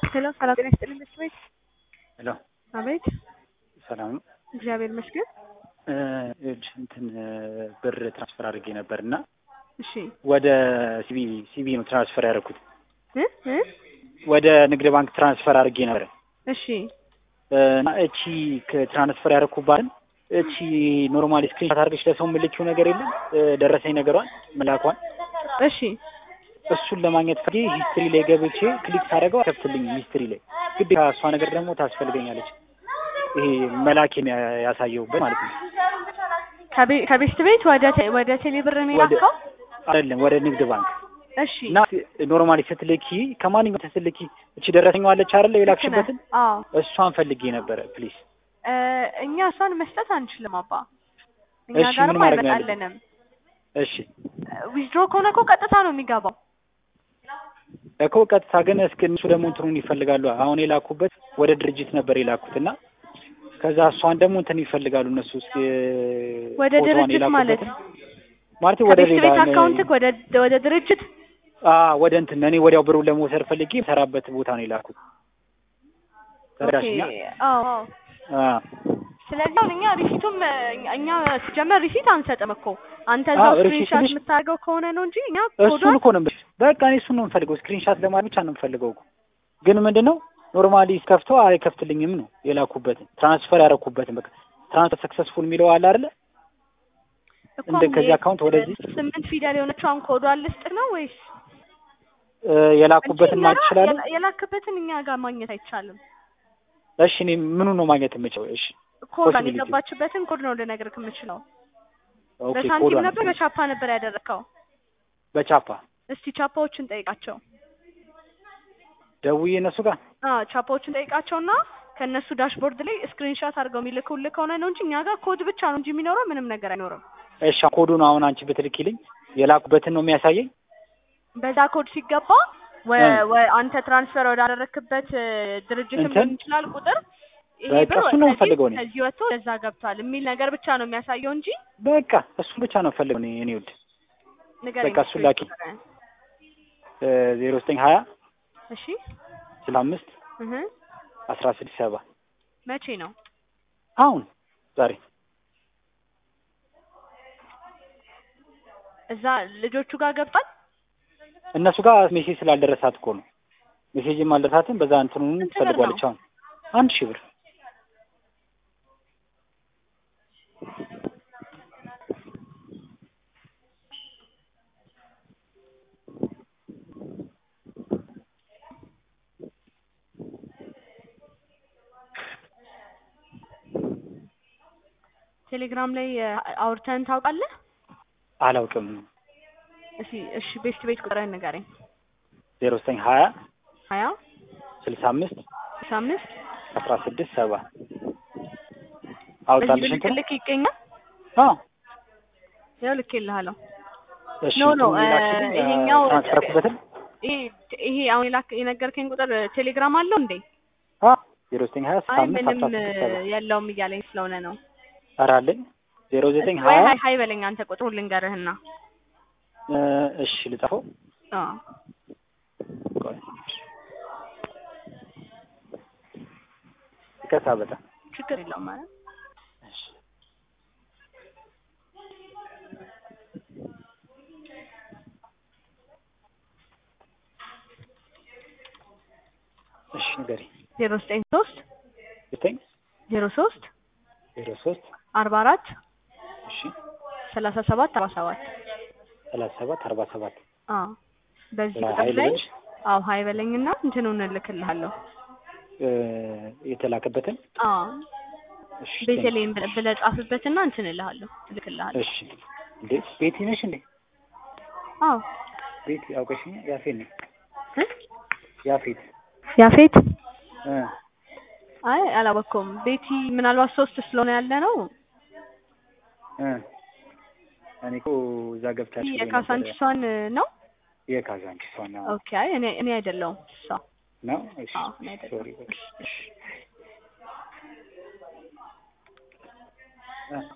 ሄሎ ሰላም ጤና ይስጥልኝ መስት ቤት ሄሎ አቤት ሰላም ነው። እግዚአብሔር ይመስገን እ ይኸውልሽ እንትን ብር ትራንስፈር አድርጌ ነበር እና እሺ ወደ ሲቢ ሲቢ ነው ትራንስፈር ያደረኩት። እ እ ወደ ንግድ ባንክ ትራንስፈር አድርጌ ነበር እሺ እ እና እቺ ትራንስፈር ያደረኩባትን እቺ ኖርማሊ ስክሪንሾት አድርገሽ ለሰው የምልኪው ነገር የለም እ ደረሰኝ ነገሯን መላኳን እሺ እሱን ለማግኘት ፈልጌ ሂስትሪ ላይ ገብቼ ክሊክ ሳደርገው አይከፍትልኝም። ሂስትሪ ላይ ግዴታ እሷ ነገር ደግሞ ታስፈልገኛለች። ይሄ መላክ ያሳየውበት ማለት ነው። ከቤ- ከቤስት ቤት ወደ ቴ- ወደ ቴሌብር ነው ወደ የላከው? አይደለም ወደ ንግድ ባንክ እሺ እና ኖርማሊ ስትልኪ ከማንኛውም ስትልኪ እቺ ደረሰኛዋ አለች አይደለ የላክሽበትን አዎ እሷን ፈልጌ ነበረ ፕሊዝ። እ እኛ እሷን መስጠት አንችልም አባ እኛ እሺ፣ ምን ጋርም ማድረግ ነው ያለብን? አይመጣልንም። እሺ ዊዝድሮ ከሆነ እኮ ቀጥታ ነው የሚገባው። እኮ ቀጥታ ግን እስኪ እነሱ ደግሞ እንትኑን ይፈልጋሉ። አሁን የላኩበት ወደ ድርጅት ነበር የላኩት እና ከዛ እሷን ደግሞ እንትን ይፈልጋሉ እነሱ እስኪ ወደ ፎቶዋን ድርጅት ማለት የላኩበትን ማለት ወደ ከቤስት ሌላ ቤት አካውንትክ ወደ ወደ ድርጅት አ ወደ እንትን እኔ ወዲያው ብሩን ለመውሰድ ፈልጌ ሰራበት ቦታ ነው የላኩት። ተረዳሽኛ? ኦኬ፣ አዎ አዎ። አ ስለዚህ አሁን እኛ ሪሲቱም እኛ- እኛ ሲጀመር ሪሲት አንሰጥም እኮ አንተ እዛው አዎ፣ ሪሲት ስክሪንሻት ትንሽ- የምታደርገው ከሆነ ነው እንጂ እኛ እሱን ኮዷን እኮ ነው የምልሽ። በቃ እኔ እሱን ነው የምፈልገው። ስክሪንሻት ለማድረግ ብቻ ነው የምፈልገው እኮ። ግን ምንድነው ኖርማሊ ከፍተው አይከፍትልኝም ነው የላኩበትን ትራንስፈር ያደረኩበትን በቃ ትራንስፈር ሰክሰስፉል የሚለው አለ አይደለ? እኮ እንደ ከዚህ የ- አካውንት ወደዚህ ስምንት ፊደል የሆነችውን ኮዷን ልስጥ ነው ወይስ እ የላኩበትን እንጂ ማግኘት እኛ እችላለሁ? የላ- የላክበትን እኛ ጋር ማግኘት አይቻልም። እሺ እኔ ምኑን ነው ማግኘት የምችለው? እሺ ኮዷን Possibility. የገባችበትን ኮድ ነው ልነግርህ የምችለው። ኦኬ በሳንቲም ኮዷን ነበር በቻፓ ነበር ያደረግከው? በቻፓ እስቲ ቻፓዎችን ጠይቃቸው። ደውዬ እነሱ ጋር አዎ ቻፓዎችን ጠይቃቸውና ከእነሱ ዳሽቦርድ ላይ ስክሪንሻት አድርገው የሚልኩልህ ከሆነ ነው እንጂ እኛ ጋር ኮድ ብቻ ነው እንጂ የሚኖረው ምንም ነገር አይኖርም። እሺ ኮዱን አሁን አንቺ ብትልኪልኝ የላኩበትን ነው የሚያሳየኝ? በዛ ኮድ ሲገባ ወ- እ። ወ- አንተ ትራንስፈር ወዳደረክበት እ፣ ድርጅትም እንትን? ሊሆን ይችላል ቁጥር ይሄ በቃ ብር እሱን ነው ከዚህ- የምፈልገው እኔ። ከዚህ ወጥቶ ለዛ ገብቷል የሚል ነገር ብቻ ነው የሚያሳየው እንጂ በቃ እሱን ብቻ ነው የምፈልገው እኔ እኔ ውድ ንገረኝ። በቃ እሱን ላኪ። ዜሮ ዘጠኝ ሀያ እሺ ስልሳ አምስት እህ አስራ ስድስት ሰባ መቼ ነው? አሁን ዛሬ እዛ ልጆቹ ጋር ገብቷል። እነሱ ጋር ሜሴጅ ስላልደረሳት እኮ ነው። ሜሴጅም አልደረሳትም። በዛ እንትኑን ስንት ብር ትፈልጓለች። ነው? አሁን አንድ ሺህ ብር ቴሌግራም ላይ እ፣ አውርተን ታውቃለህ? አላውቅም። እሺ እሺ ቤስት ቤት ቁጥርህን ንገረኝ። ዜሮ ዘጠኝ ሀያ ሀያ ስልሳ አምስት ስልሳ አምስት አስራ ስድስት ሰባ በዚህ አውጣልሽ ብልክ እንትን ልክ ይገኛል። አዎ ያው ልክ ይልሃለሁ። እሺ ኖ ኖ እንትኑን ላክሽልኝ፣ እ፣ ይሄኛው ትራንስፈር ያደረኩበትን ይሄ ይሄ አሁን የላክ የነገርከኝ ቁጥር ቴሌግራም አለው እንዴ? አ ዜሮ ዘጠኝ ሀያ ስልሳ አይ አምስት ምንም አስራ ስድስት ሰባ የለውም እያለኝ ስለሆነ ነው። ኧረ አለኝ ዜሮ ዘጠኝ ወይ ሀያ ሀይ ሀይ በለኝ አንተ ቁጥሩን ልንገርህና። እ፣ እሺ ልጻፈው አዎ ቆይ ይቅርታ በጣም ችግር የለውም ማለት እሺ እሺ ንገሪኝ ዜሮ ዘጠኝ ሶስት ዘጠኝ ዜሮ ሶስት ዜሮ ሶስት አርባ አራት እሺ ሰላሳ ሰባት አርባ ሰባት ሰላሳ ሰባት አርባ ሰባት አዎ በዚህ ቁጥር ሀይል ላይ በልሽ አዎ ሀይ በለኝና እንትኑን እልክልሃለሁ። እ፣ የተላከበትን አዎ እሺ ቤተልሔም ብለህ ብለህ ጻፍበትና እንትን እልሃለሁ እልክልሃለሁ። እሺ እንዴ ቤቲ ነሽ እንዴ አዎ ቤቲ አውቀሽኝ ያፌት ነኝ እ? ያፌት ያፌት እ አይ አላወቅኩም። ቤቲ ምናልባት ሶስት ስለሆነ ያለ ነው እ እኔ እኮ እዛ ገብታችሁ የካሳንቺሷን ነው። የካዛንቺስ ዋና ኦኬ አይ እኔ እኔ አይደለሁም እሷ ነው እሺ አዎ እኔ አይደለሁም። ሶሪ እሺ እሺ እ